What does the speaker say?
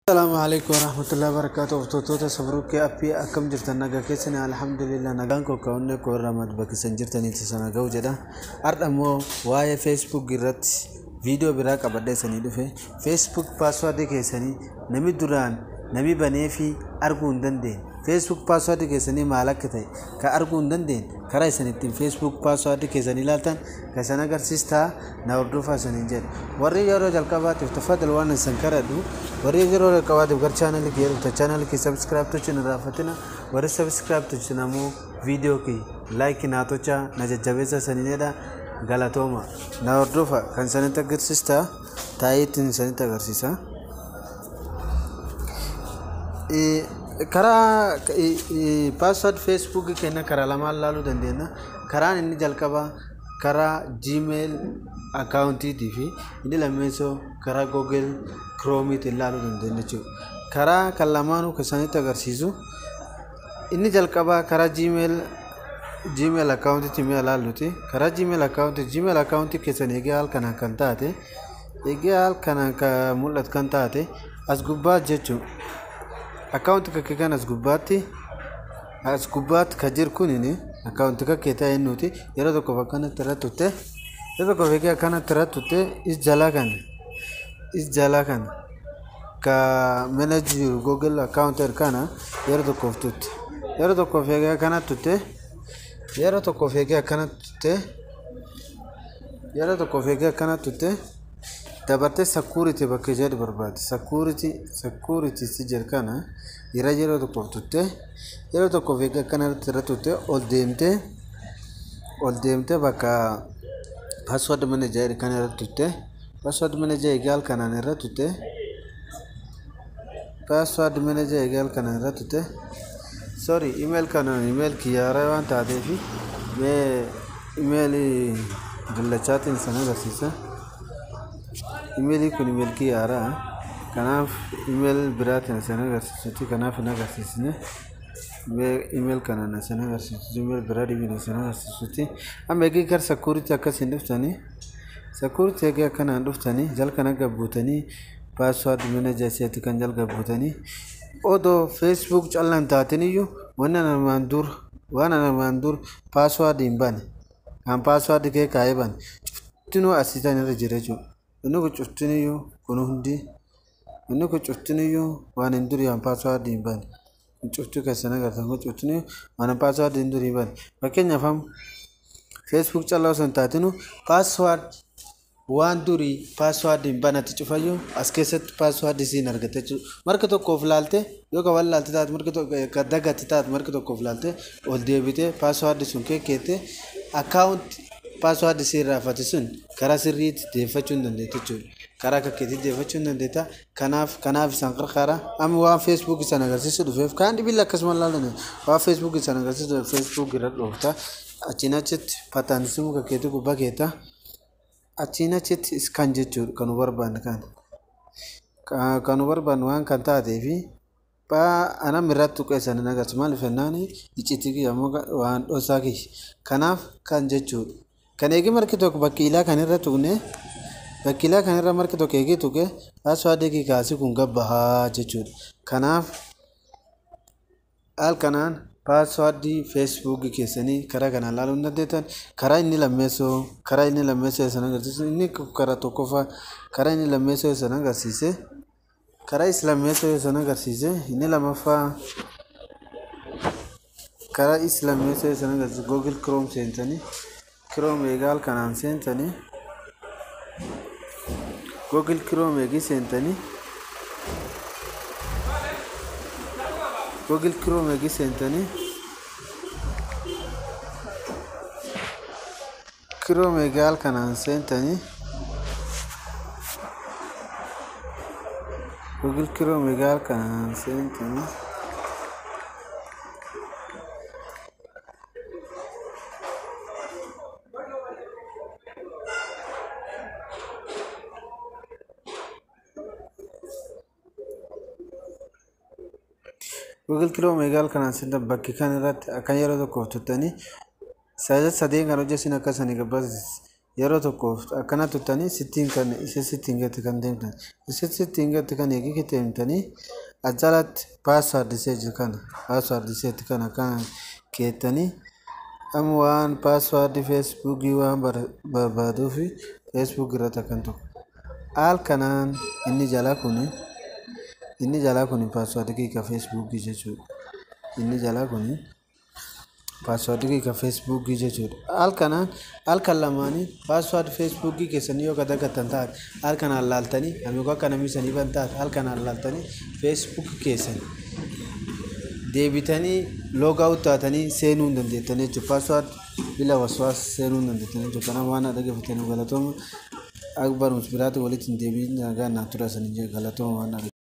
السلام عليكم ورحمة الله وبركاته وفتوتوتا سبروك أبي أكم جرتنا نجا كيسنا الحمد لله نجان كو كونه كو رماد بكسن جرتني تسنا جو جدا أرد أمو واي فيسبوك جرت فيديو براك أبدا سني دفه فيسبوك باسورد كيسني نمي دوران نمي بني في أرجون دندين فيسبوك باسورد كيسني مالك تاي كأرجون دندين كراي سنتين فيسبوك باسورد كيسني لاتن كسنا غرسيستا نوردوفا سنينجر وري يورو جالكابات تفضل وانا سنكردو warri yeroo jalqabaatiif gara chaanalii kee dhufta chaanalii kee sabskiraayib tochi na raafatina warri sabskiraayib tochi namoo viidiyoo kee laayik naa tocha na jajjabeessa saniidha galatooma na hordofa kan sanitti agarsiista taayitiin sanitti agarsiisa. karaa paaswaard feesbuukii keenya karaa lamaan laaluu dandeenya karaan inni jalqabaa karaa gmail akkaawuntiitii fi inni lammeessoo karaa google kiroomiitiin ilaaluu dandeenya jechuudha. Karaa kan lamaanuu kan isaanitti agarsiisu inni jalqabaa karaa gmail gmail akkaawuntiitti mi'a ilaalluti. Karaa gmail akkaawuntii gmail akkaawuntii keessan eegee haal kanaan kan taate eegee haal kanaan kan mul'atu kan taate as gubbaa jechuudha. Akkaawuntii kakkee kan as gubbaatti as gubbaatti kan jiru kunini akkaawuntii kakkee ta'e nuti yeroo tokkoof akkanatti irratti tutte yeroo tokkoof eegee akkanatti irratti tutte is jalaa kana is jalaa kana ka mana jiru google akkaawuntii kana yeroo tokkoof tutte yeroo tokkoof eegee akkanatti tutte yeroo tokkoof eegee akkanatti tutte yeroo tokkoof eegee akkanatti tutte dabartee sakuuriti bakka jedhu barbaade sakuuriti sakuuriti si jedhu kana yeroo yeroo tokkoof tutte yeroo tokkoof eegee akkanatti irra tutte ol deemtee ol deemtee bakka paaswaard manager kana irra tutte paaswaard manager egaal kanaan irra tutte paaswaard manager egaal kanaan irra tutte sorry email kanaan email kiyyaara waan taateef mee email dallachaatiin sana agarsiisa emailii kun email kiyyaara kanaaf email biraatiin sana agarsiisutti kanaaf hin agarsiisne email kanaan sana agarsiisutti email biraa dhibiin sana agarsiisutti amma eegee gara sakuuritti akkasiin dhuftanii sakuuritti eegee akkanaan dhuftanii jalkana gabbuutanii paaswaard manager seetti kan jalgabbuutanii odoo feesbuuk callaan taatin iyyuu wanna namaan dur waan namaan dur paaswaard hin bane kan paaswaard kee kaa'ee bane cuftinuu asiitan irra jira jechuudha inni kun cuftiniyyuu kun hundi inni kun cuftiniyyuu waan hin durii waan paaswaard hin bane cuftuu keessan agartan kun cuftiniyyuu waan paaswaard hin durii bane fakkeenyaaf amma feesbuuk callaa osoo hin taatinu paaswaard waan durii paaswaardiin banatti cufayyuu as keessatti paaswaardii siin argate jechuudha. Marka tokkoof laalte yoo qaban laalte taate marka tokko dagatti taate marka tokkoof laalte ol deebitee paaswaardii sun keekkeette akkaawunti paaswaardii siin raafate sun karaa sirriitti deeffachuu hin dandeettu jechuudha. Karaa kakkeetti deeffachuu hin dandeetta. Kanaaf kanaaf isaan qarqara amma waan feesbuuk isaan agarsiisu dhufeef kaan dhibilla akkasuma laalan waan feesbuuk isaan agarsiisu feesbuuk irra dhoofta. Achiin achitti pataanisii kakkeetti gubbaa keetta. achiin achitti iskaan jechuudha kan nu barbaanne kan kan nu barbaanne waan kan taatee fi anam irratti tuqeessan hin agarsiisu maaliif jennaan icciitii kiyya ammoo waan dhoosaa kiyya kanaaf kan jechuudha kan eegi marki tokko bakkiilaa kan irra tuqne bakkiilaa kan irra marki tokko eegee tuqe paaswaardii kii kaasii kun gabbahaa jechuudha kanaaf haal kanaan paaswaardii feesbuukii keessanii karaa kanaan ilaaluu hin dandeettan karaa inni lammeessoo karaa inni lammeessoo san agarsiisu inni karaa tokkoffaa karaa inni lammeessoo san agarsiise karaa is lammeessoo san agarsiise inni lamaffaa karaa is lammeessoo san agarsiise google chrome seentanii chrome eegaal kanaan seentanii google chrome eegii seentanii google chrome eegi seentanii chrome egaal kanaan seentanii google chrome egaal kanaan seentanii google chrome egaal kanaan seentan bakki kan irratti akkan yeroo tokkoof tuttanii sajaa sadeen kan hojjesin akkasanii gabbas yeroo tokkoof akkana tuttanii sittiin kan isa sittiin gatti kan deemtan isa sittiin gatti kan eegi deemtanii ajalatti paaswaardi seeji kana paaswaardi seetti kana kan keettanii amma waan paaswaardi feesbuukii waan barbaaduu fi feesbuuk irratti akkan tokko haal kanaan inni jalaa kuni inni jalaa kuni paaswaardi kiika feesbuukii jechuudha inni jalaa kuni paaswaardi kiika feesbuukii jechuudha haal kanaan haal kan lamaanii paaswaardi feesbuukii keessanii yoo gadagattan taate haal kanaan laaltanii amigo akka namni sanii ban taate haal kanaan laaltanii feesbuukii keessan deebitanii loogaawut taatanii seenuu hin dandeettan jechuudha paaswaardi bila waswaas seenuu hin dandeettan jechuudha kanaaf waan dhaggeeffatanii galatooma akka barumsa biraatti walitti hin deebiin nagaa naa tura sanii galatooma waan